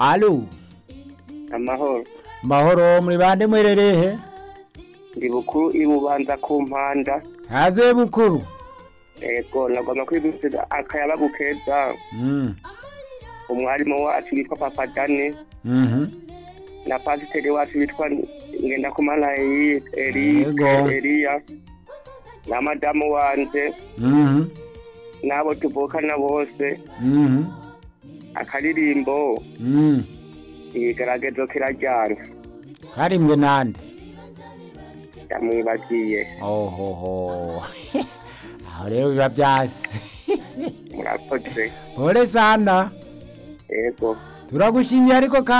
alo amahoro mahoro muri bande mwererehe ndi bukuru ibubanza ku mpanda haze bukuru ego nagomba kwibutsa akayabagu keza Mm, umwarimu wacu witwa papa dane mhm. na pasiteri wacu witwa ngendakumana Eli- Yego. Eli- eliya na madamu wanje Mhm, n'abo tuvukana bose mhm, akaririmbo mhm. igeragezo kirajyana karimwe nande yamwibagiye ohoho aho rero biba byase murakoze pole sana ego turagushimiye ariko ka